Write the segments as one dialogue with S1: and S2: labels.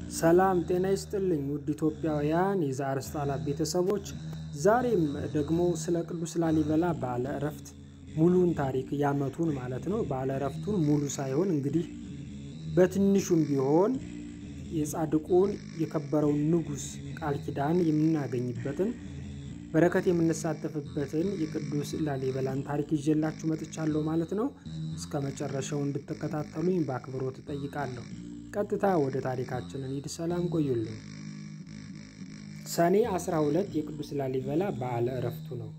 S1: ሰላም ጤና ይስጥልኝ ውድ ኢትዮጵያውያን የዛሪስ ጣላት ቤተሰቦች፣ ዛሬም ደግሞ ስለ ቅዱስ ላሊበላ በዓለ ዕረፍት ሙሉን ታሪክ ያመቱን ማለት ነው። በዓለ ዕረፍቱን ሙሉ ሳይሆን እንግዲህ በትንሹም ቢሆን የጻድቁን የከበረውን ንጉሥ ቃል ኪዳን የምናገኝበትን በረከት የምንሳተፍበትን የቅዱስ ላሊበላን ታሪክ ይዤላችሁ መጥቻለሁ ማለት ነው። እስከ መጨረሻው እንድትከታተሉኝ በአክብሮት እጠይቃለሁ። ቀጥታ ወደ ታሪካችን እንሂድ። ሰላም ቆዩልኝ። ሰኔ 12 የቅዱስ ላሊበላ በዓለ ዕረፍቱ ነው።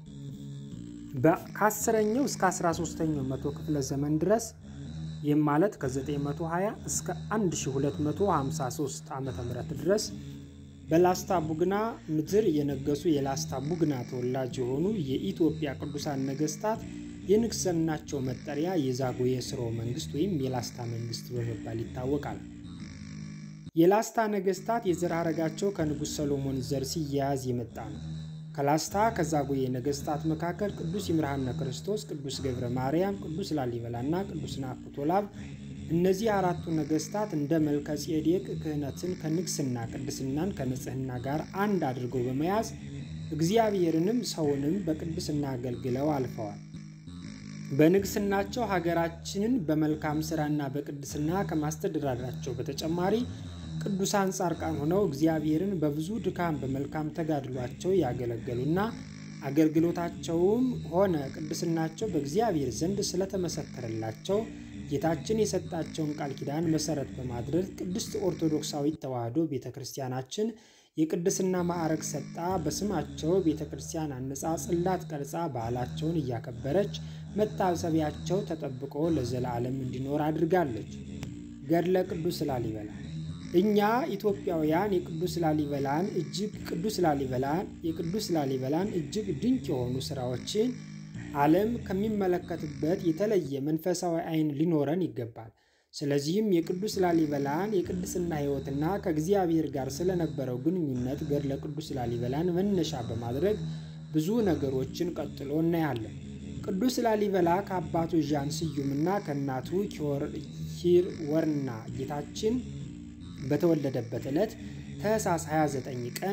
S1: ከአስረኛው እስከ 13ኛው መቶ ክፍለ ዘመን ድረስ ይህም ማለት ከ920 እስከ 1253 ዓ ም ድረስ በላስታ ቡግና ምድር የነገሱ የላስታ ቡግና ተወላጅ የሆኑ የኢትዮጵያ ቅዱሳን ነገስታት የንግስናቸው መጠሪያ የዛጉዌ ሥርወ መንግስት ወይም የላስታ መንግስት በመባል ይታወቃል። የላስታ ነገስታት የዘር ሐረጋቸው ከንጉሥ ሰሎሞን ዘር ሲያያዝ የመጣ ነው። ከላስታ ከዛጉዌ ነገስታት መካከል ቅዱስ ይምርሃነ ክርስቶስ፣ ቅዱስ ገብረ ማርያም፣ ቅዱስ ላሊበላ እና ቅዱስ ናኩቶ ለአብ እነዚህ አራቱ ነገስታት እንደ መልከ ጼዴቅ ክህነትን ከንግስና ቅድስናን ከንጽህና ጋር አንድ አድርገው በመያዝ እግዚአብሔርንም ሰውንም በቅድስና አገልግለው አልፈዋል። በንግስናቸው ሀገራችንን በመልካም ስራና በቅድስና ከማስተዳደራቸው በተጨማሪ ቅዱሳን ጻድቃን ሆነው እግዚአብሔርን በብዙ ድካም በመልካም ተጋድሏቸው ያገለገሉና አገልግሎታቸውም ሆነ ቅድስናቸው በእግዚአብሔር ዘንድ ስለተመሰከረላቸው ጌታችን የሰጣቸውን ቃል ኪዳን መሰረት በማድረግ ቅድስት ኦርቶዶክሳዊት ተዋሕዶ ቤተ ክርስቲያናችን የቅድስና ማዕረግ ሰጣ በስማቸው ቤተ ክርስቲያን አንጻ ጽላት ቀርጻ በዓላቸውን እያከበረች መታሰቢያቸው ተጠብቆ ለዘላለም እንዲኖር አድርጋለች። ገድለ ቅዱስ ላሊበላ እኛ ኢትዮጵያውያን የቅዱስ ላሊበላን እጅግ ቅዱስ ላሊበላን የቅዱስ ላሊበላን እጅግ ድንቅ የሆኑ ስራዎችን ዓለም ከሚመለከትበት የተለየ መንፈሳዊ ዓይን ሊኖረን ይገባል። ስለዚህም የቅዱስ ላሊበላን የቅድስና ሕይወትና ከእግዚአብሔር ጋር ስለነበረው ግንኙነት ገድለ ቅዱስ ላሊበላን መነሻ በማድረግ ብዙ ነገሮችን ቀጥሎ እናያለን። ቅዱስ ላሊበላ ከአባቱ ዣን ስዩምና ከእናቱ ኪርወርና ጌታችን በተወለደበት ዕለት ታኅሳስ 29 ቀን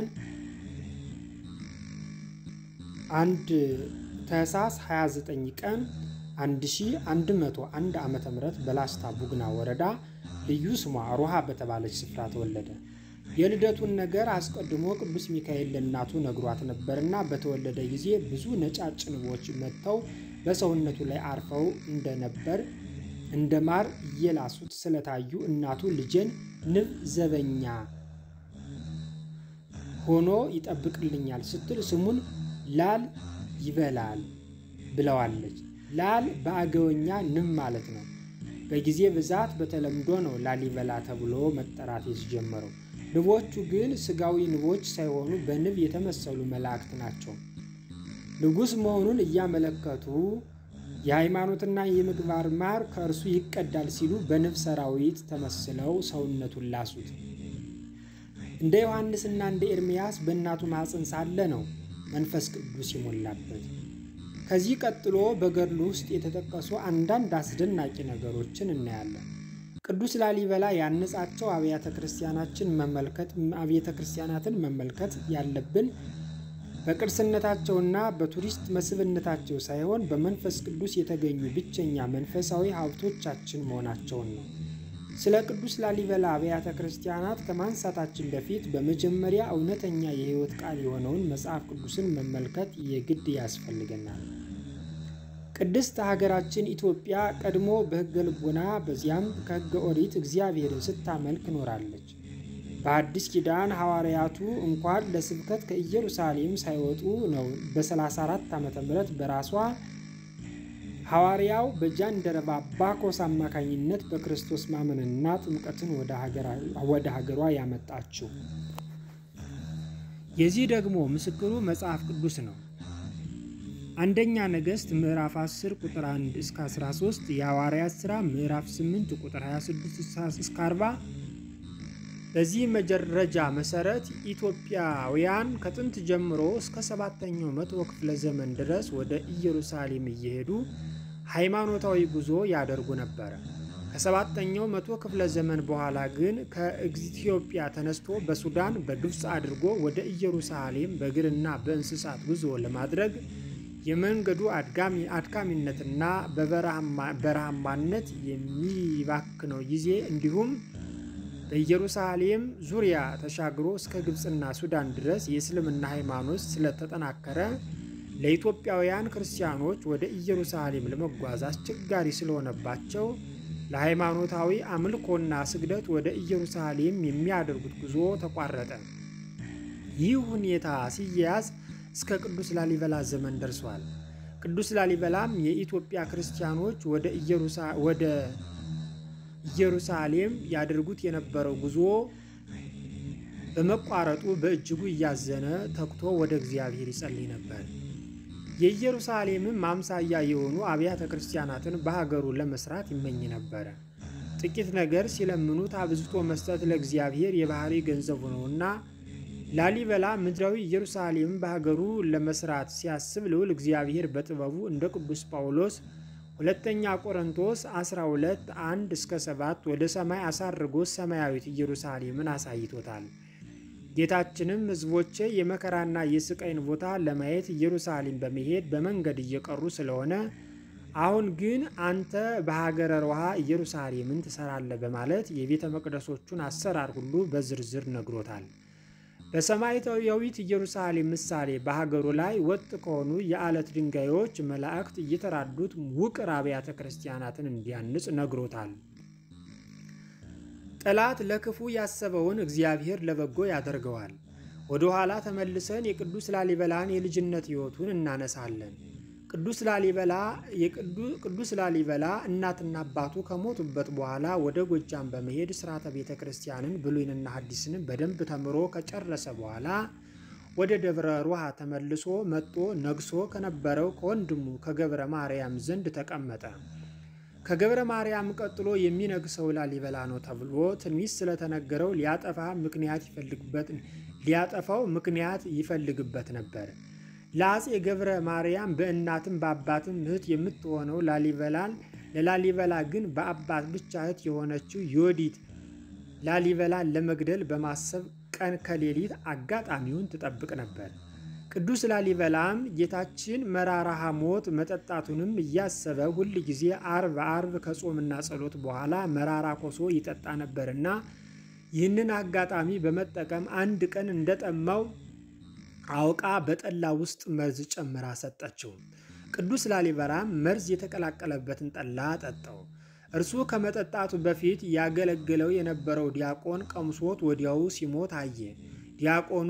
S1: አንድ ታኅሳስ 29 ቀን 1101 ዓ ም በላስታ ቡግና ወረዳ ልዩ ስሟ ሮሃ በተባለች ስፍራ ተወለደ። የልደቱን ነገር አስቀድሞ ቅዱስ ሚካኤል ለእናቱ ነግሯት ነበርና በተወለደ ጊዜ ብዙ ነጫጭ ንቦች መጥተው በሰውነቱ ላይ አርፈው እንደነበር እንደ ማር እየላሱት ስለታዩ እናቱ ልጄን ንብ ዘበኛ ሆኖ ይጠብቅልኛል ስትል ስሙን ላል ይበላል ብለዋለች። ላል በአገወኛ ንብ ማለት ነው። በጊዜ ብዛት በተለምዶ ነው ላሊበላ ተብሎ መጠራት የተጀመረው። ንቦቹ ግን ስጋዊ ንቦች ሳይሆኑ በንብ የተመሰሉ መላእክት ናቸው። ንጉሥ መሆኑን እያመለከቱ የሃይማኖትና የምግባር ማር ከእርሱ ይቀዳል ሲሉ በንብ ሰራዊት ተመስለው ሰውነቱን ላሱት። እንደ ዮሐንስና እንደ ኤርምያስ በእናቱ ማኅፀን ሳለ ነው መንፈስ ቅዱስ የሞላበት። ከዚህ ቀጥሎ በገድሉ ውስጥ የተጠቀሱ አንዳንድ አስደናቂ ነገሮችን እናያለን። ቅዱስ ላሊበላ ያነጻቸው አብያተ ክርስቲያናችን መመልከት አብያተ ክርስቲያናትን መመልከት ያለብን በቅርስነታቸውና በቱሪስት መስህብነታቸው ሳይሆን በመንፈስ ቅዱስ የተገኙ ብቸኛ መንፈሳዊ ሀብቶቻችን መሆናቸውን ነው። ስለ ቅዱስ ላሊበላ አብያተ ክርስቲያናት ከማንሳታችን በፊት በመጀመሪያ እውነተኛ የሕይወት ቃል የሆነውን መጽሐፍ ቅዱስን መመልከት የግድ ያስፈልገናል። ቅድስት ሀገራችን ኢትዮጵያ ቀድሞ በሕገ ልቦና በዚያም ከሕገ ኦሪት እግዚአብሔርን ስታመልክ ኖራለች። በአዲስ ኪዳን ሐዋርያቱ እንኳን ለስብከት ከኢየሩሳሌም ሳይወጡ ነው በ34 ዓ ም በራሷ ሐዋርያው በጃንደረባ ባኮስ አማካኝነት በክርስቶስ ማመንና ጥምቀትን ወደ ሀገሯ ያመጣችው። የዚህ ደግሞ ምስክሩ መጽሐፍ ቅዱስ ነው። አንደኛ ነገሥት ምዕራፍ 10 ቁጥር 1 እስከ 13፣ የሐዋርያት ሥራ ምዕራፍ 8 ቁጥር 26 እስከ 40። በዚህ መረጃ መሰረት ኢትዮጵያውያን ከጥንት ጀምሮ እስከ ሰባተኛው መቶ ክፍለ ዘመን ድረስ ወደ ኢየሩሳሌም እየሄዱ ሃይማኖታዊ ጉዞ ያደርጉ ነበረ። ከሰባተኛው መቶ ክፍለ ዘመን በኋላ ግን ከኢትዮጵያ ተነስቶ በሱዳን በግብፅ አድርጎ ወደ ኢየሩሳሌም በእግርና በእንስሳት ጉዞ ለማድረግ የመንገዱ አድካሚነትና በበረሃማነት የሚባክነው ጊዜ እንዲሁም በኢየሩሳሌም ዙሪያ ተሻግሮ እስከ ግብፅና ሱዳን ድረስ የእስልምና ሃይማኖት ስለተጠናከረ ለኢትዮጵያውያን ክርስቲያኖች ወደ ኢየሩሳሌም ለመጓዝ አስቸጋሪ ስለሆነባቸው ለሃይማኖታዊ አምልኮና ስግደት ወደ ኢየሩሳሌም የሚያደርጉት ጉዞ ተቋረጠ። ይህ ሁኔታ ሲያያዝ እስከ ቅዱስ ላሊበላ ዘመን ደርሷል። ቅዱስ ላሊበላም የኢትዮጵያ ክርስቲያኖች ወደ ኢየሩሳሌም ያደርጉት የነበረው ጉዞ በመቋረጡ በእጅጉ እያዘነ ተግቶ ወደ እግዚአብሔር ይጸልይ ነበር። የኢየሩሳሌምም ማምሳያ የሆኑ አብያተ ክርስቲያናትን በሀገሩ ለመስራት ይመኝ ነበረ። ጥቂት ነገር ሲለምኑት አብዝቶ መስጠት ለእግዚአብሔር የባህሪ ገንዘቡ ነውና ላሊበላ ምድራዊ ኢየሩሳሌም በሀገሩ ለመስራት ሲያስብ ልዑል እግዚአብሔር በጥበቡ እንደ ቅዱስ ጳውሎስ ሁለተኛ ቆሮንቶስ 12 1 እስከ 7 ወደ ሰማይ አሳርጎ ሰማያዊት ኢየሩሳሌምን አሳይቶታል። ጌታችንም ሕዝቦቼ የመከራና የስቃይን ቦታ ለማየት ኢየሩሳሌም በመሄድ በመንገድ እየቀሩ ስለሆነ አሁን ግን አንተ በሀገረ ሮሃ ኢየሩሳሌምን ትሰራለህ በማለት የቤተ መቅደሶቹን አሰራር ሁሉ በዝርዝር ነግሮታል። በሰማያዊት ኢየሩሳሌም ምሳሌ በሀገሩ ላይ ወጥ ከሆኑ የዓለት ድንጋዮች መላእክት እየተራዱት ውቅር አብያተ ክርስቲያናትን እንዲያንጽ ነግሮታል። ጠላት ለክፉ ያሰበውን እግዚአብሔር ለበጎ ያደርገዋል። ወደ ኋላ ተመልሰን የቅዱስ ላሊበላን የልጅነት ሕይወቱን እናነሳለን። ቅዱስ ላሊበላ ቅዱስ ላሊበላ እናትና አባቱ ከሞቱበት በኋላ ወደ ጎጃም በመሄድ ስርዓተ ቤተ ክርስቲያንን ብሉይንና ሐዲስንም በደንብ ተምሮ ከጨረሰ በኋላ ወደ ደብረ ሮሃ ተመልሶ መጥቶ ነግሶ ከነበረው ከወንድሙ ከገብረ ማርያም ዘንድ ተቀመጠ። ከገብረ ማርያም ቀጥሎ የሚነግሰው ላሊበላ ነው ተብሎ ትንቢት ስለተነገረው ሊያጠፋ ምክንያት ይፈልግበት ሊያጠፋው ምክንያት ይፈልግበት ነበር። ለአፄ ገብረ ማርያም በእናትም በአባትም እህት የምትሆነው ላሊበላን ለላሊበላ ግን በአባት ብቻ እህት የሆነችው ዮዲት ላሊበላን ለመግደል በማሰብ ቀን ከሌሊት አጋጣሚውን ትጠብቅ ነበር። ቅዱስ ላሊበላም ጌታችን መራራ ሐሞት መጠጣቱንም እያሰበ ሁል ጊዜ አርብ አርብ ከጾምና ጸሎት በኋላ መራራ ኮሶ ይጠጣ ነበርና ይህንን አጋጣሚ በመጠቀም አንድ ቀን እንደጠማው አውቃ በጠላ ውስጥ መርዝ ጨምራ ሰጠችው። ቅዱስ ላሊበላም መርዝ የተቀላቀለበትን ጠላ ጠጣው። እርሱ ከመጠጣቱ በፊት ያገለግለው የነበረው ዲያቆን ቀምሶት ወዲያው ሲሞት አየ። ዲያቆኑ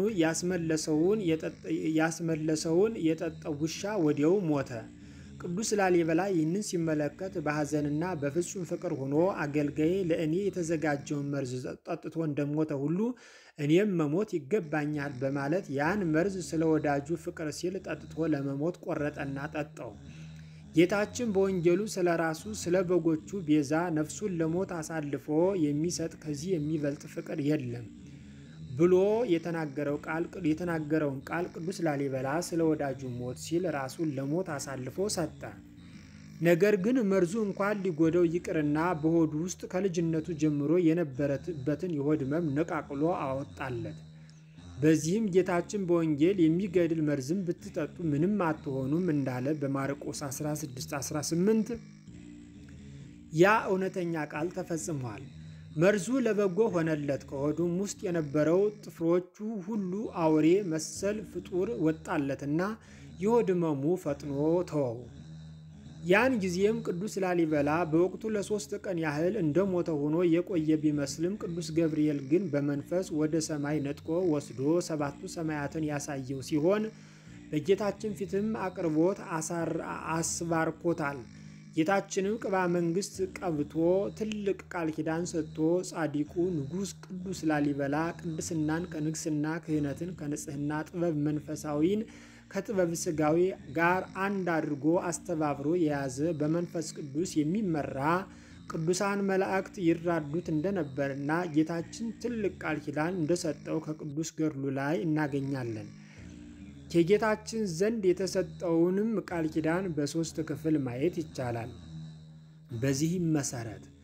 S1: ያስመለሰውን የጠጣው ውሻ ወዲያው ሞተ። ቅዱስ ላሊበላ ይህንን ሲመለከት በሐዘንና በፍጹም ፍቅር ሆኖ አገልጋዬ ለእኔ የተዘጋጀውን መርዝ ጠጥቶ እንደሞተ ሁሉ እኔም መሞት ይገባኛል በማለት ያን መርዝ ስለ ወዳጁ ፍቅር ሲል ጠጥቶ ለመሞት ቆረጠና ጠጣው። ጌታችን በወንጌሉ ስለ ራሱ ስለ በጎቹ ቤዛ ነፍሱን ለሞት አሳልፎ የሚሰጥ ከዚህ የሚበልጥ ፍቅር የለም ብሎ የተናገረውን ቃል ቅዱስ ላሊበላ ስለ ወዳጁ ሞት ሲል ራሱን ለሞት አሳልፎ ሰጠ። ነገር ግን መርዙ እንኳን ሊጎደው ይቅርና በሆዱ ውስጥ ከልጅነቱ ጀምሮ የነበረበትን የሆድ ህመም ነቃቅሎ አወጣለት። በዚህም ጌታችን በወንጌል የሚገድል መርዝም ብትጠጡ ምንም አትሆኑም እንዳለ በማርቆስ 1618 ያ እውነተኛ ቃል ተፈጽሟል። መርዙ ለበጎ ሆነለት። ከሆዱም ውስጥ የነበረው ጥፍሮቹ ሁሉ አውሬ መሰል ፍጡር ወጣለትና የሆድ ህመሙ ፈጥኖ ተወው። ያን ጊዜም ቅዱስ ላሊበላ በወቅቱ ለሶስት ቀን ያህል እንደሞተ ሆኖ የቆየ ቢመስልም ቅዱስ ገብርኤል ግን በመንፈስ ወደ ሰማይ ነጥቆ ወስዶ ሰባቱ ሰማያትን ያሳየው ሲሆን በጌታችን ፊትም አቅርቦት አስባርኮታል። ጌታችንም ቅባ መንግስት ቀብቶ ትልቅ ቃል ኪዳን ሰጥቶ ጻዲቁ ንጉሥ ቅዱስ ላሊበላ ቅድስናን ከንግስና ክህነትን ከንጽህና ጥበብ መንፈሳዊን ከጥበብ ስጋዊ ጋር አንድ አድርጎ አስተባብሮ የያዘ በመንፈስ ቅዱስ የሚመራ ቅዱሳን መላእክት ይራዱት እንደነበርና ጌታችን ትልቅ ቃል ኪዳን እንደሰጠው ከቅዱስ ገድሉ ላይ እናገኛለን። ከጌታችን ዘንድ የተሰጠውንም ቃል ኪዳን በሦስት ክፍል ማየት ይቻላል። በዚህም መሰረት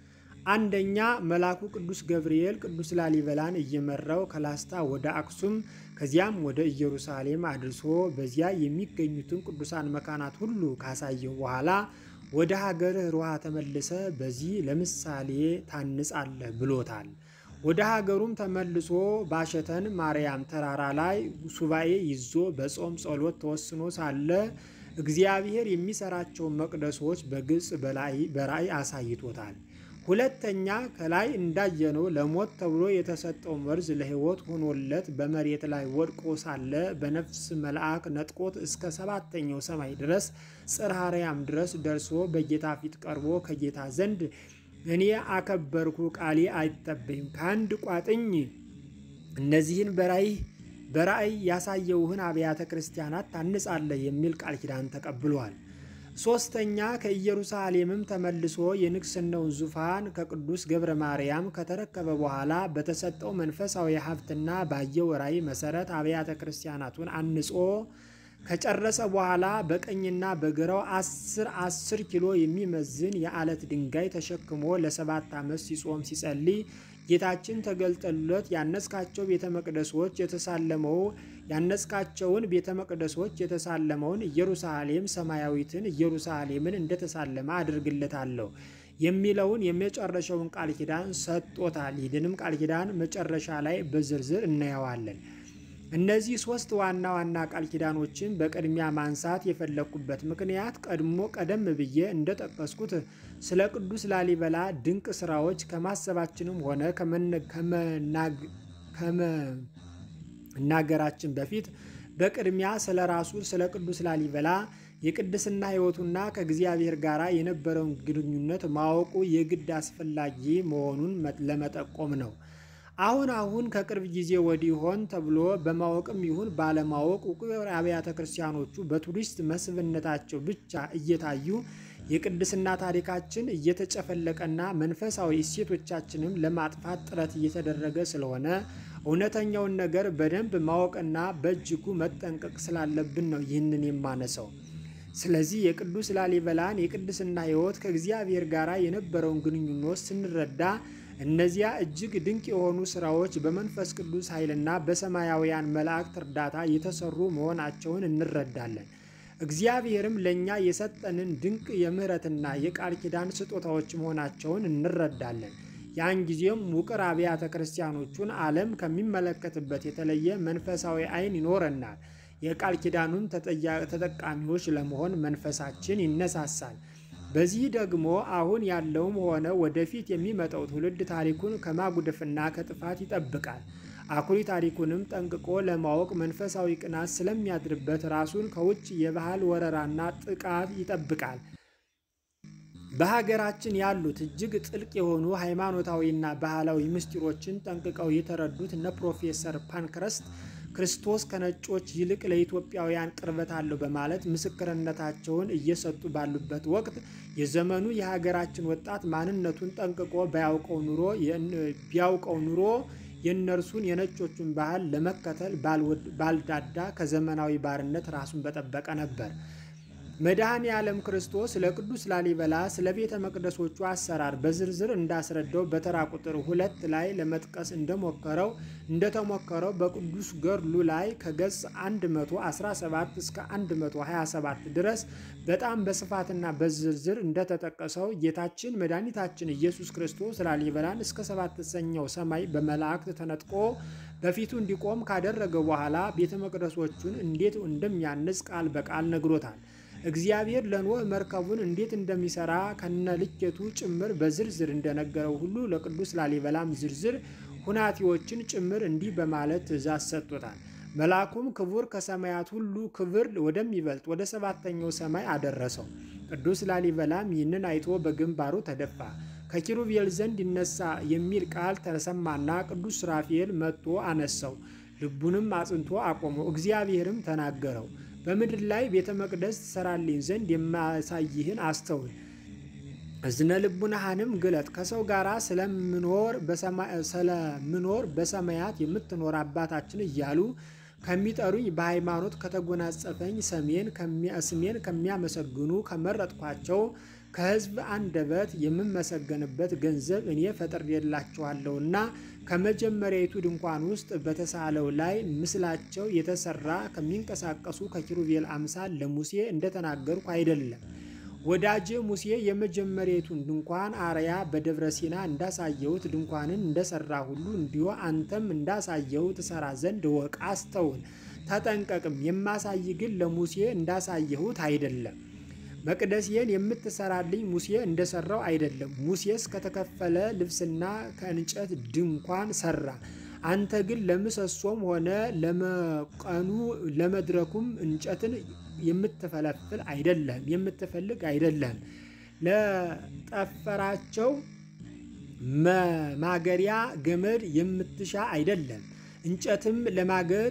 S1: አንደኛ መልአኩ ቅዱስ ገብርኤል ቅዱስ ላሊበላን እየመራው ከላስታ ወደ አክሱም ከዚያም ወደ ኢየሩሳሌም አድርሶ በዚያ የሚገኙትን ቅዱሳን መካናት ሁሉ ካሳየው በኋላ ወደ ሀገርህ ሮሃ ተመልሰ በዚህ ለምሳሌ ታንጻለህ ብሎታል። ወደ ሀገሩም ተመልሶ ባሸተን ማርያም ተራራ ላይ ሱባኤ ይዞ በጾም ጸሎት ተወስኖ ሳለ እግዚአብሔር የሚሰራቸውን መቅደሶች በግልጽ በራእይ አሳይቶታል። ሁለተኛ ከላይ እንዳየነው ለሞት ተብሎ የተሰጠው መርዝ ለሕይወት ሆኖለት በመሬት ላይ ወድቆ ሳለ በነፍስ መልአክ ነጥቆት እስከ ሰባተኛው ሰማይ ድረስ ጽርሐ አርያም ድረስ ደርሶ በጌታ ፊት ቀርቦ ከጌታ ዘንድ እኔ አከበርኩ፣ ቃሌ አይጠበይም፣ ከአንድ ቋጥኝ እነዚህን በራእይ በራእይ ያሳየውህን አብያተ ክርስቲያናት ታንጻለህ የሚል ቃል ኪዳን ተቀብሏል። ሶስተኛ ከኢየሩሳሌምም ተመልሶ የንግስናውን ዙፋን ከቅዱስ ገብረ ማርያም ከተረከበ በኋላ በተሰጠው መንፈሳዊ ሀብትና ባየው ራእይ መሰረት አብያተ ክርስቲያናቱን አንጾ ከጨረሰ በኋላ በቀኝና በግራው አስር አስር ኪሎ የሚመዝን የአለት ድንጋይ ተሸክሞ ለሰባት ዓመት ሲጾም ሲጸልይ ጌታችን ተገልጠሉለት ያነጽካቸው ቤተ መቅደሶች የተሳለመው ያነጽካቸውን ቤተ መቅደሶች የተሳለመውን ኢየሩሳሌም ሰማያዊትን ኢየሩሳሌምን እንደተሳለመ አድርግለታለሁ የሚለውን የመጨረሻውን ቃል ኪዳን ሰጥቶታል። ይህንንም ቃል ኪዳን መጨረሻ ላይ በዝርዝር እናየዋለን። እነዚህ ሶስት ዋና ዋና ቃል ኪዳኖችን በቅድሚያ ማንሳት የፈለግኩበት ምክንያት ቀድሞ ቀደም ብዬ እንደጠቀስኩት ስለ ቅዱስ ላሊበላ ድንቅ ስራዎች ከማሰባችንም ሆነ ከመናገራችን በፊት በቅድሚያ ስለ ራሱ ስለ ቅዱስ ላሊበላ የቅድስና ሕይወቱና ከእግዚአብሔር ጋር የነበረውን ግንኙነት ማወቁ የግድ አስፈላጊ መሆኑን ለመጠቆም ነው። አሁን አሁን ከቅርብ ጊዜ ወዲህ ሆን ተብሎ በማወቅም ይሁን ባለማወቅ ውቅር አብያተ ክርስቲያኖቹ በቱሪስት መስህብነታቸው ብቻ እየታዩ የቅድስና ታሪካችን እየተጨፈለቀና መንፈሳዊ እሴቶቻችንም ለማጥፋት ጥረት እየተደረገ ስለሆነ እውነተኛውን ነገር በደንብ ማወቅና በእጅጉ መጠንቀቅ ስላለብን ነው ይህንን የማነሳው። ስለዚህ የቅዱስ ላሊበላን የቅድስና ሕይወት ከእግዚአብሔር ጋር የነበረውን ግንኙነት ስንረዳ እነዚያ እጅግ ድንቅ የሆኑ ስራዎች በመንፈስ ቅዱስ ኃይልና በሰማያውያን መላእክት እርዳታ የተሰሩ መሆናቸውን እንረዳለን። እግዚአብሔርም ለእኛ የሰጠንን ድንቅ የምሕረትና የቃል ኪዳን ስጦታዎች መሆናቸውን እንረዳለን። ያን ጊዜም ውቅር አብያተ ክርስቲያኖቹን ዓለም ከሚመለከትበት የተለየ መንፈሳዊ ዓይን ይኖረናል። የቃል ኪዳኑን ተጠቃሚዎች ለመሆን መንፈሳችን ይነሳሳል። በዚህ ደግሞ አሁን ያለውም ሆነ ወደፊት የሚመጣው ትውልድ ታሪኩን ከማጉደፍና ከጥፋት ይጠብቃል። አኩሪ ታሪኩንም ጠንቅቆ ለማወቅ መንፈሳዊ ቅናት ስለሚያድርበት ራሱን ከውጭ የባህል ወረራና ጥቃት ይጠብቃል። በሀገራችን ያሉት እጅግ ጥልቅ የሆኑ ሃይማኖታዊና ባህላዊ ምስጢሮችን ጠንቅቀው የተረዱት እነ ፕሮፌሰር ፓንክረስት ክርስቶስ ከነጮች ይልቅ ለኢትዮጵያውያን ቅርበት አለው በማለት ምስክርነታቸውን እየሰጡ ባሉበት ወቅት የዘመኑ የሀገራችን ወጣት ማንነቱን ጠንቅቆ ባያውቀው ኑሮ ቢያውቀው ኑሮ የእነርሱን የነጮቹን ባህል ለመከተል ባልዳዳ ከዘመናዊ ባርነት ራሱን በጠበቀ ነበር። መድኃኔ ዓለም ክርስቶስ ስለ ቅዱስ ላሊበላ ስለ ቤተ መቅደሶቹ አሰራር በዝርዝር እንዳስረዳው በተራ ቁጥር ሁለት ላይ ለመጥቀስ እንደሞከረው እንደተሞከረው በቅዱስ ገድሉ ላይ ከገጽ 117 እስከ 127 ድረስ በጣም በስፋትና በዝርዝር እንደተጠቀሰው ጌታችን መድኃኒታችን ኢየሱስ ክርስቶስ ላሊበላን እስከ ሰባተኛው ሰማይ በመላእክት ተነጥቆ በፊቱ እንዲቆም ካደረገ በኋላ ቤተ መቅደሶቹን እንዴት እንደሚያንጽ ቃል በቃል ነግሮታል። እግዚአብሔር ለኖህ መርከቡን እንዴት እንደሚሰራ ከነ ልኬቱ ጭምር በዝርዝር እንደነገረው ሁሉ ለቅዱስ ላሊበላም ዝርዝር ሁናቴዎችን ጭምር እንዲህ በማለት ትእዛዝ ሰጥቶታል። መልአኩም ክቡር ከሰማያት ሁሉ ክብር ወደሚበልጥ ወደ ሰባተኛው ሰማይ አደረሰው። ቅዱስ ላሊበላም ይህንን አይቶ በግንባሩ ተደፋ። ከኪሩቤል ዘንድ ይነሳ የሚል ቃል ተሰማና ቅዱስ ሱራፌል መጥቶ አነሳው። ልቡንም አጽንቶ አቆመው። እግዚአብሔርም ተናገረው በምድር ላይ ቤተ መቅደስ ትሰራልኝ ዘንድ የማሳይህን አስተውል፣ እዝነ ልቡናህንም ግለጥ። ከሰው ጋር ስለምኖር በሰማያት የምትኖር አባታችን እያሉ ከሚጠሩኝ በሃይማኖት ከተጎናጸፈኝ ስሜን ከሚያመሰግኑ ከመረጥኳቸው ከሕዝብ አንደበት የምመሰገንበት ገንዘብ እኔ ፈጥሬላችኋለሁና ከመጀመሪያይቱ ድንኳን ውስጥ በተሳለው ላይ ምስላቸው የተሰራ ከሚንቀሳቀሱ ከኪሩቤል አምሳል ለሙሴ እንደተናገርኩ አይደለም። ወዳጄ ሙሴ የመጀመሪያይቱን ድንኳን አርያ በደብረ ሲና እንዳሳየሁት ድንኳንን እንደሰራ ሁሉ እንዲሁ አንተም እንዳሳየው ትሰራ ዘንድ እወቅ፣ አስተውል፣ ተጠንቀቅም። የማሳይ ግን ለሙሴ እንዳሳየሁት አይደለም። መቅደሴን የምትሰራልኝ ሙሴ እንደሰራው አይደለም። ሙሴስ ከተከፈለ ልብስና ከእንጨት ድንኳን ሰራ። አንተ ግን ለምሰሶም ሆነ ለመቀኑ ለመድረኩም እንጨትን የምትፈለፍል አይደለም፣ የምትፈልግ አይደለም። ለጠፈራቸው ማገሪያ ገመድ የምትሻ አይደለም። እንጨትም ለማገር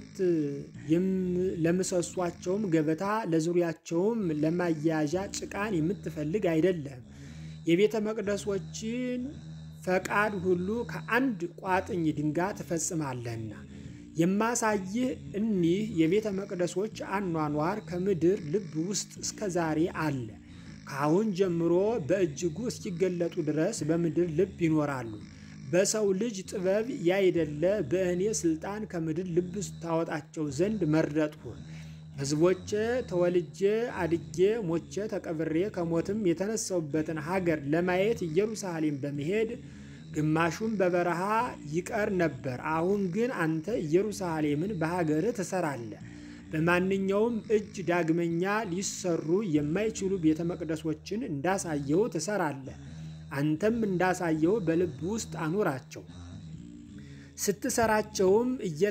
S1: ለምሰሷቸውም ገበታ ለዙሪያቸውም ለማያያዣ ጭቃን የምትፈልግ አይደለም። የቤተ መቅደሶችን ፈቃድ ሁሉ ከአንድ ቋጥኝ ድንጋይ ትፈጽማለህና የማሳይህ እኒህ የቤተ መቅደሶች አኗኗር ከምድር ልብ ውስጥ እስከ ዛሬ አለ። ከአሁን ጀምሮ በእጅጉ እስኪገለጡ ድረስ በምድር ልብ ይኖራሉ። በሰው ልጅ ጥበብ ያይደለ በእኔ ስልጣን ከምድር ልብ ታወጣቸው ዘንድ መረጥሁ። ሕዝቦቼ ተወልጄ አድጌ ሞቼ ተቀብሬ ከሞትም የተነሳውበትን ሀገር ለማየት ኢየሩሳሌም በመሄድ ግማሹም በበረሃ ይቀር ነበር። አሁን ግን አንተ ኢየሩሳሌምን በሀገርህ ትሰራለህ። በማንኛውም እጅ ዳግመኛ ሊሰሩ የማይችሉ ቤተ መቅደሶችን እንዳሳየው ትሰራለህ። አንተም እንዳሳየው በልብ ውስጥ አኑራቸው። ስትሰራቸውም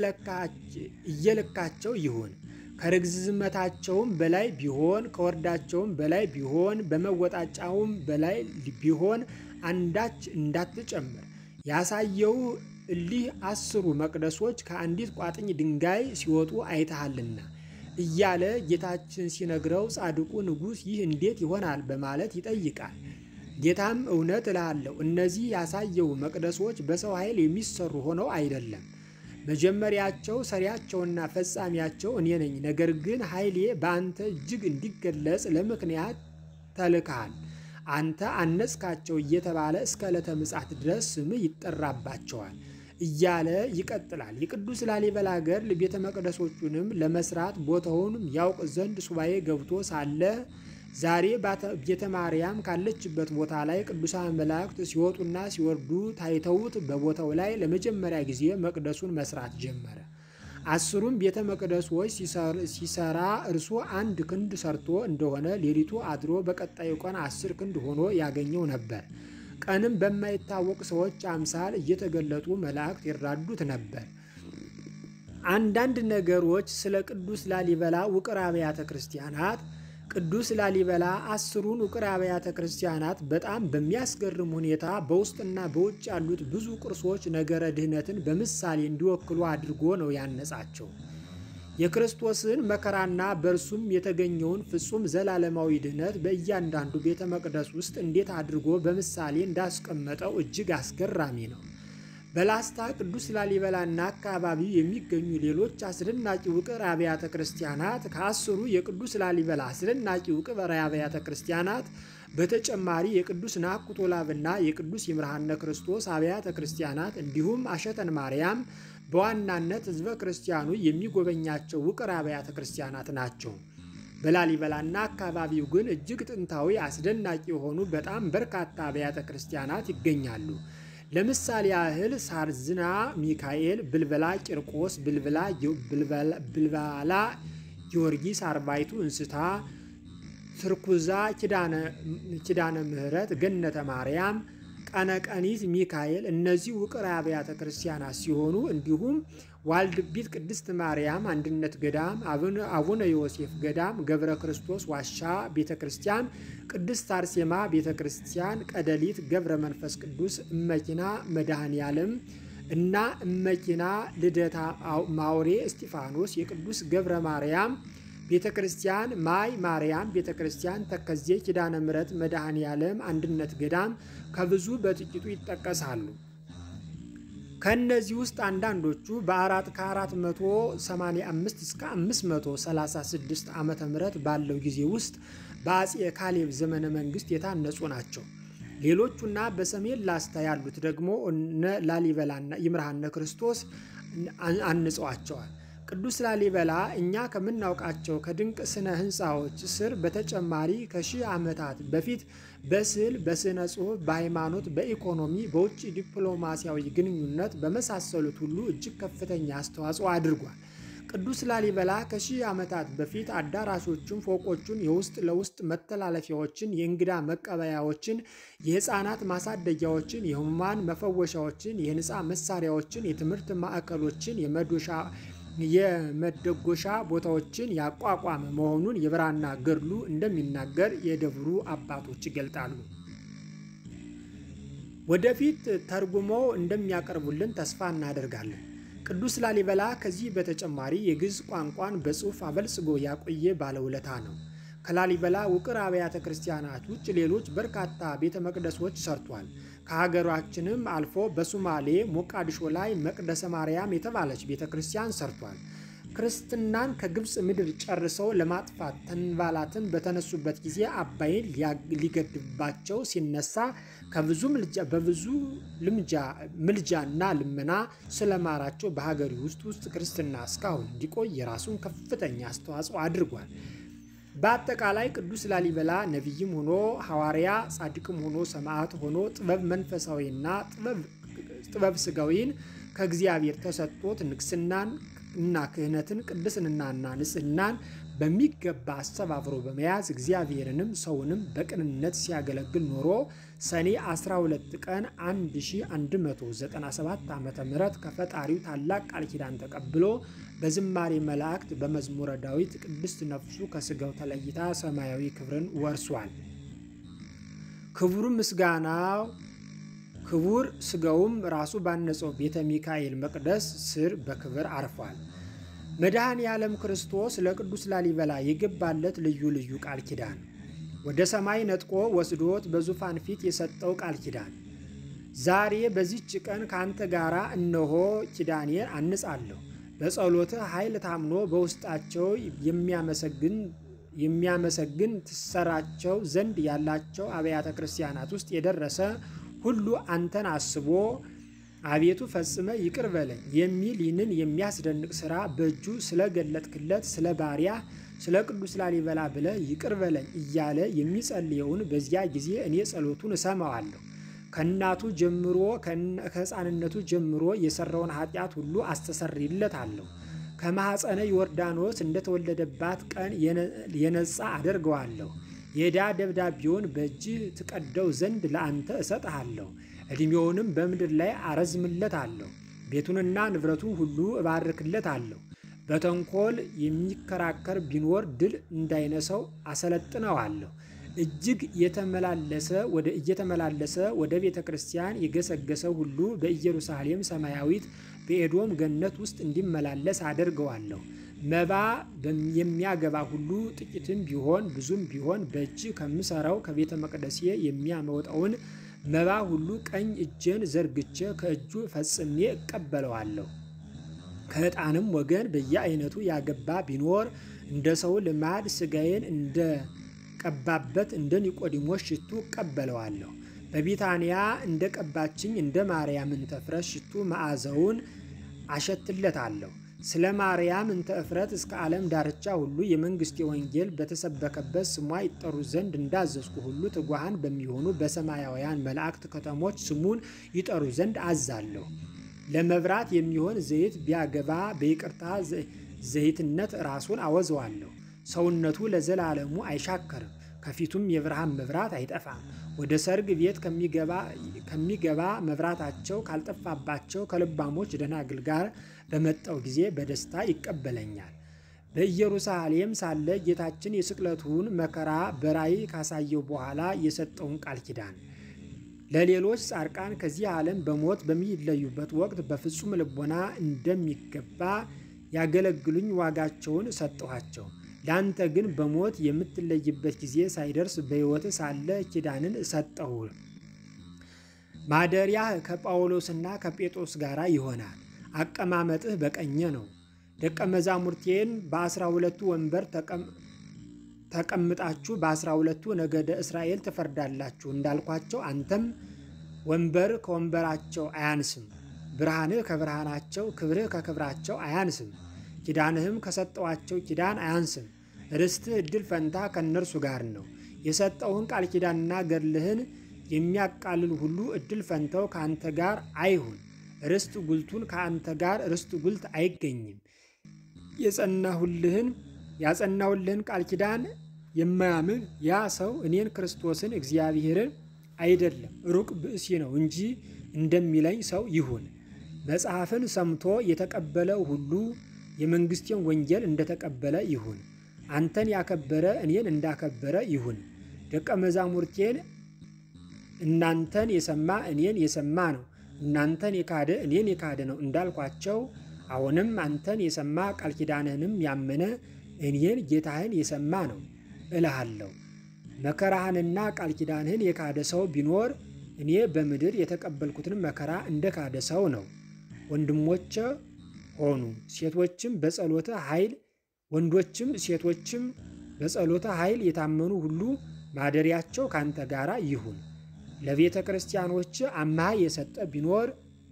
S1: እየለካቸው ይሁን። ከርዝመታቸውም በላይ ቢሆን ከወርዳቸውም በላይ ቢሆን በመወጣጫውም በላይ ቢሆን አንዳች እንዳትጨምር። ያሳየው እሊህ አስሩ መቅደሶች ከአንዲት ቋጥኝ ድንጋይ ሲወጡ አይተሃልና እያለ ጌታችን ሲነግረው ጻድቁ ንጉሥ ይህ እንዴት ይሆናል በማለት ይጠይቃል። ጌታም እውነት እልሃለሁ እነዚህ ያሳየው መቅደሶች በሰው ኃይል የሚሰሩ ሆነው አይደለም። መጀመሪያቸው ሰሪያቸውና ፈጻሚያቸው እኔ ነኝ። ነገር ግን ኃይሌ በአንተ እጅግ እንዲገለጽ ለምክንያት ተልከሃል። አንተ አነጽካቸው እየተባለ እስከ ዕለተ ምጽአት ድረስ ስምህ ይጠራባቸዋል እያለ ይቀጥላል። የቅዱስ ላሊበላ ገድል ቤተ መቅደሶቹንም ለመስራት ቦታውንም ያውቅ ዘንድ ሱባኤ ገብቶ ሳለ ዛሬ ቤተ ማርያም ካለችበት ቦታ ላይ ቅዱሳን መላእክት ሲወጡና ሲወርዱ ታይተውት በቦታው ላይ ለመጀመሪያ ጊዜ መቅደሱን መስራት ጀመረ። አስሩም ቤተ መቅደሶች ሲሰራ እርሱ አንድ ክንድ ሰርቶ እንደሆነ ሌሊቱ አድሮ በቀጣዩ ቀን አስር ክንድ ሆኖ ያገኘው ነበር። ቀንም በማይታወቅ ሰዎች አምሳል እየተገለጡ መላእክት ይራዱት ነበር። አንዳንድ ነገሮች ስለ ቅዱስ ላሊበላ ውቅር አብያተ ክርስቲያናት ቅዱስ ላሊበላ አስሩን ውቅር አብያተ ክርስቲያናት በጣም በሚያስገርም ሁኔታ በውስጥና በውጭ ያሉት ብዙ ቅርሶች ነገረ ድህነትን በምሳሌ እንዲወክሉ አድርጎ ነው ያነጻቸው። የክርስቶስን መከራና በእርሱም የተገኘውን ፍጹም ዘላለማዊ ድህነት በእያንዳንዱ ቤተ መቅደስ ውስጥ እንዴት አድርጎ በምሳሌ እንዳስቀመጠው እጅግ አስገራሚ ነው። በላስታ ቅዱስ ላሊበላና አካባቢው የሚገኙ ሌሎች አስደናቂ ውቅር አብያተ ክርስቲያናት ከአስሩ የቅዱስ ላሊበላ አስደናቂ ውቅር አብያተ ክርስቲያናት በተጨማሪ የቅዱስ ናኩቶ ላብና የቅዱስ ይምርሃነ ክርስቶስ አብያተ ክርስቲያናት እንዲሁም አሸተን ማርያም በዋናነት ሕዝበ ክርስቲያኑ የሚጎበኛቸው ውቅር አብያተ ክርስቲያናት ናቸው። በላሊበላና አካባቢው ግን እጅግ ጥንታዊ አስደናቂ የሆኑ በጣም በርካታ አብያተ ክርስቲያናት ይገኛሉ። ለምሳሌ ያህል ሳርዝና ሚካኤል፣ ብልበላ ቂርቆስ፣ ብልባላ ጊዮርጊስ፣ አርባይቱ እንስታ፣ ትርኩዛ፣ ኪዳነ ምሕረት፣ ገነተ ማርያም፣ ቀነቀኒት ሚካኤል እነዚህ ውቅር አብያተ ክርስቲያናት ሲሆኑ እንዲሁም ዋልድቢት ቅድስት ማርያም አንድነት ገዳም፣ አቡነ ዮሴፍ ገዳም፣ ገብረ ክርስቶስ ዋሻ ቤተ ክርስቲያን፣ ቅድስት አርሴማ ቤተ ክርስቲያን፣ ቀደሊት ገብረ መንፈስ ቅዱስ፣ እመኪና መድኃኔ ዓለም እና እመኪና ልደታ ማውሬ እስጢፋኖስ፣ የቅዱስ ገብረ ማርያም ቤተ ክርስቲያን፣ ማይ ማርያም ቤተ ክርስቲያን፣ ተከዜ ኪዳነ ምሕረት መድኃኔ ዓለም አንድነት ገዳም ከብዙ በጥቂቱ ይጠቀሳሉ። ከእነዚህ ውስጥ አንዳንዶቹ በአራት ከ485 እስከ 536 ዓመተ ምህረት ባለው ጊዜ ውስጥ በአጼ ካሌብ ዘመነ መንግስት የታነጹ ናቸው። ሌሎቹና በሰሜን ላስታ ያሉት ደግሞ እነ ላሊበላና ይምርሃነ ክርስቶስ አንጸዋቸዋል። ቅዱስ ላሊበላ እኛ ከምናውቃቸው ከድንቅ ስነ ህንፃዎች ስር በተጨማሪ ከሺህ ዓመታት በፊት በስዕል፣ በስነ ጽሑፍ፣ በሃይማኖት፣ በኢኮኖሚ፣ በውጭ ዲፕሎማሲያዊ ግንኙነት በመሳሰሉት ሁሉ እጅግ ከፍተኛ አስተዋጽኦ አድርጓል። ቅዱስ ላሊበላ ከሺህ ዓመታት በፊት አዳራሾችን፣ ፎቆቹን፣ የውስጥ ለውስጥ መተላለፊያዎችን፣ የእንግዳ መቀበያዎችን፣ የህፃናት ማሳደጊያዎችን፣ የህሙማን መፈወሻዎችን፣ የህንፃ መሳሪያዎችን፣ የትምህርት ማዕከሎችን፣ የመዶሻ የመደጎሻ ቦታዎችን ያቋቋመ መሆኑን የብራና ገድሉ እንደሚናገር የደብሩ አባቶች ይገልጣሉ። ወደፊት ተርጉመው እንደሚያቀርቡልን ተስፋ እናደርጋለን። ቅዱስ ላሊበላ ከዚህ በተጨማሪ የግዕዝ ቋንቋን በጽሑፍ አበልጽጎ ያቆየ ባለውለታ ነው። ከላሊበላ ውቅር አብያተ ክርስቲያናት ውጭ ሌሎች በርካታ ቤተ መቅደሶች ሰርቷል። ከሀገራችንም አልፎ በሱማሌ ሞቃዲሾ ላይ መቅደሰ ማርያም የተባለች ቤተ ክርስቲያን ሰርቷል። ክርስትናን ከግብፅ ምድር ጨርሰው ለማጥፋት ተንባላትን በተነሱበት ጊዜ አባይን ሊገድባቸው ሲነሳ በብዙ ምልጃና ልመና ስለማራቸው በሀገሪ ውስጥ ውስጥ ክርስትና እስካሁን እንዲቆይ የራሱን ከፍተኛ አስተዋጽኦ አድርጓል። በአጠቃላይ ቅዱስ ላሊበላ ነቢይም ሆኖ ሐዋርያ፣ ጻድቅም ሆኖ ሰማዕት ሆኖ ጥበብ መንፈሳዊና ጥበብ ስጋዊን ከእግዚአብሔር ተሰጥቶት ንግስናን እና ክህነትን ቅድስናና ንጽህናን በሚገባ አስተባብሮ በመያዝ እግዚአብሔርንም ሰውንም በቅንነት ሲያገለግል ኖሮ ሰኔ 12 ቀን 1197 ዓ ም ከፈጣሪው ታላቅ ቃል ኪዳን ተቀብሎ በዝማሬ መላእክት በመዝሙረ ዳዊት ቅድስት ነፍሱ ከስጋው ተለይታ ሰማያዊ ክብርን ወርሷል። ክቡር ምስጋናው ክቡር ስጋውም ራሱ ባነጸው ቤተ ሚካኤል መቅደስ ስር በክብር አርፏል። መድኃኔ ዓለም ክርስቶስ ለቅዱስ ላሊበላ የገባለት ልዩ ልዩ ቃል ኪዳን ወደ ሰማይ ነጥቆ ወስዶት በዙፋን ፊት የሰጠው ቃል ኪዳን ዛሬ በዚች ቀን ከአንተ ጋር እነሆ ኪዳኔን አንጻለሁ በጸሎትህ ኃይል ታምኖ በውስጣቸው የሚያመሰግን የሚያመሰግን ትሰራቸው ዘንድ ያላቸው አብያተ ክርስቲያናት ውስጥ የደረሰ ሁሉ አንተን አስቦ አቤቱ ፈጽመ ይቅር በለኝ የሚል ይህንን የሚያስደንቅ ሥራ በእጁ ስለገለጥክለት ስለ ባሪያ ስለ ቅዱስ ላሊበላ ብለ ይቅር በለኝ እያለ የሚጸልየውን በዚያ ጊዜ እኔ ጸሎቱን እሰማዋለሁ። ከእናቱ ጀምሮ ከሕፃንነቱ ጀምሮ የሰራውን ኃጢአት ሁሉ አስተሰርይለታለሁ። ከማኅፀነ ዮርዳኖስ እንደተወለደባት ቀን የነጻ አደርገዋለሁ። የዕዳ ደብዳቤውን በእጅህ ትቀደው ዘንድ ለአንተ እሰጥሃለሁ። ዕድሜውንም በምድር ላይ አረዝምለታለሁ። ቤቱንና ንብረቱን ሁሉ እባርክለታለሁ። በተንኮል የሚከራከር ቢኖር ድል እንዳይነሰው አሰለጥነዋለሁ። እጅግ የተመላለሰ ወደ እየተመላለሰ ወደ ቤተ ክርስቲያን የገሰገሰ ሁሉ በኢየሩሳሌም ሰማያዊት በኤዶም ገነት ውስጥ እንዲመላለስ አደርገዋለሁ። መባ የሚያገባ ሁሉ ጥቂትም ቢሆን ብዙም ቢሆን በእጅ ከምሰራው ከቤተ መቅደሴ የሚያመወጣውን መባ ሁሉ ቀኝ እጄን ዘርግቼ ከእጁ ፈጽሜ እቀበለዋለሁ። ከዕጣንም ወገን በየአይነቱ ያገባ ቢኖር እንደ ሰው ልማድ ሥጋዬን እንደ ቀባበት እንደ ኒቆዲሞስ ሽቱ እቀበለዋለሁ። በቢታንያ እንደ ቀባችኝ እንደ ማርያም እንተ እፍረት ሽቱ መዓዛውን አሸትለታለሁ። ስለ ማርያም እንተ እፍረት እስከ ዓለም ዳርቻ ሁሉ የመንግሥቴ ወንጌል በተሰበከበት ስሟ ይጠሩ ዘንድ እንዳዘዝኩ ሁሉ ትጉሃን በሚሆኑ በሰማያውያን መላእክት ከተሞች ስሙን ይጠሩ ዘንድ አዛለሁ። ለመብራት የሚሆን ዘይት ቢያገባ በይቅርታ ዘይትነት ራሱን አወዘዋለሁ። ሰውነቱ ለዘላለሙ አይሻከርም፣ ከፊቱም የብርሃን መብራት አይጠፋም። ወደ ሰርግ ቤት ከሚገባ መብራታቸው ካልጠፋባቸው ከልባሞች ደናግል ጋር በመጣው ጊዜ በደስታ ይቀበለኛል። በኢየሩሳሌም ሳለ ጌታችን የስቅለቱን መከራ በራእይ ካሳየው በኋላ የሰጠውን ቃል ኪዳን ለሌሎች ጻድቃን ከዚህ ዓለም በሞት በሚለዩበት ወቅት በፍጹም ልቦና እንደሚገባ ያገለግሉኝ ዋጋቸውን ሰጠኋቸው። ለአንተ ግን በሞት የምትለይበት ጊዜ ሳይደርስ በሕይወት ሳለ ኪዳንን ሰጠሁ። ማደሪያህ ከጳውሎስና ከጴጥሮስ ጋር ይሆናል። አቀማመጥህ በቀኜ ነው። ደቀ መዛሙርቴን በአስራ ሁለቱ ወንበር ተቀምጣችሁ በአስራ ሁለቱ ነገደ እስራኤል ትፈርዳላችሁ እንዳልኳቸው አንተም ወንበር ከወንበራቸው አያንስም፣ ብርሃንህ ከብርሃናቸው፣ ክብርህ ከክብራቸው አያንስም፣ ኪዳንህም ከሰጠዋቸው ኪዳን አያንስም። ርስትህ እድል ፈንታ ከእነርሱ ጋር ነው። የሰጠውህን ቃል ኪዳንና ገድልህን የሚያቃልል ሁሉ እድል ፈንታው ከአንተ ጋር አይሁን። ርስት ጉልቱን ከአንተ ጋር ርስት ጉልት አይገኝም። የጸናሁልህን ያጸናሁልህን ቃል ኪዳን የማያምን ያ ሰው እኔን ክርስቶስን እግዚአብሔርን አይደለም ሩቅ ብእሲ ነው እንጂ እንደሚለኝ ሰው ይሁን። መጽሐፍን ሰምቶ የተቀበለ ሁሉ የመንግሥቴን ወንጌል እንደተቀበለ ይሁን። አንተን ያከበረ እኔን እንዳከበረ ይሁን። ደቀ መዛሙርቴን እናንተን የሰማ እኔን የሰማ ነው፣ እናንተን የካደ እኔን የካደ ነው እንዳልኳቸው አሁንም አንተን የሰማ ቃል ኪዳንህንም ያመነ እኔን ጌታህን የሰማ ነው እልሃለሁ። መከራህንና ቃል ኪዳንህን የካደ ሰው ቢኖር እኔ በምድር የተቀበልኩትን መከራ እንደ ካደ ሰው ነው። ወንድሞቼ ሆኑ ሴቶችም በጸሎተ ኃይል ወንዶችም ሴቶችም በጸሎተ ኃይል የታመኑ ሁሉ ማደሪያቸው ካንተ ጋር ይሁን። ለቤተ ክርስቲያኖች አምሃ የሰጠ ቢኖር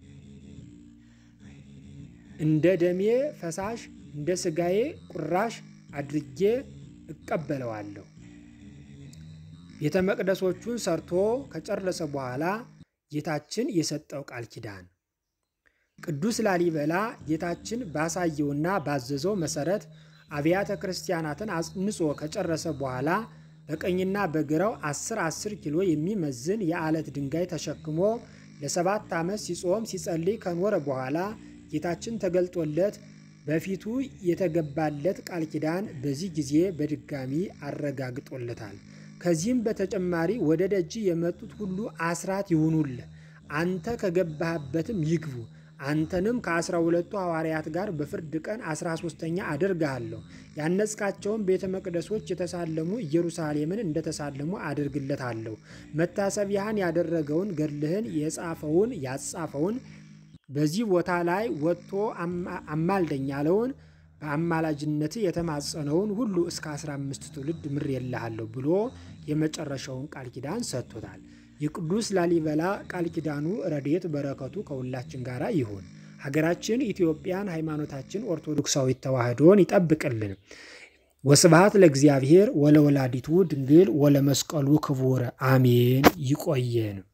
S1: እንደ ደሜ ፈሳሽ እንደ ሥጋዬ ቁራሽ አድርጌ እቀበለዋለሁ። ቤተ መቅደሶቹን ሰርቶ ከጨረሰ በኋላ ጌታችን የሰጠው ቃል ኪዳን ቅዱስ ላሊበላ ጌታችን ባሳየውና ባዘዘው መሰረት አብያተ ክርስቲያናትን አጽንጾ ከጨረሰ በኋላ በቀኝና በግራው 10 10 ኪሎ የሚመዝን የዓለት ድንጋይ ተሸክሞ ለሰባት ዓመት ሲጾም ሲጸልይ ከኖረ በኋላ ጌታችን ተገልጦለት በፊቱ የተገባለት ቃል ኪዳን በዚህ ጊዜ በድጋሚ አረጋግጦለታል። ከዚህም በተጨማሪ ወደ ደጅ የመጡት ሁሉ አስራት ይሁኑልህ፣ አንተ ከገባህበትም ይግቡ አንተንም ከአስራ ሁለቱ ሐዋርያት ጋር በፍርድ ቀን አስራ ሶስተኛ አደርግሃለሁ። ያነጽካቸውን ቤተ መቅደሶች የተሳለሙ ኢየሩሳሌምን እንደተሳለሙ አድርግለታለሁ። መታሰቢያህን ያደረገውን ገድልህን የጻፈውን ያጻፈውን በዚህ ቦታ ላይ ወጥቶ አማልደኝ ያለውን በአማላጅነት የተማጸነውን ሁሉ እስከ 15 ትውልድ ምሬልሃለሁ ብሎ የመጨረሻውን ቃል ኪዳን ሰጥቶታል። የቅዱስ ላሊበላ ቃል ኪዳኑ ረድኤት በረከቱ ከሁላችን ጋር ይሁን። ሀገራችን ኢትዮጵያን ሃይማኖታችን ኦርቶዶክሳዊት ተዋሕዶን ይጠብቅልን። ወስብሐት ለእግዚአብሔር ወለወላዲቱ ድንግል ወለመስቀሉ ክቡር አሜን። ይቆየን።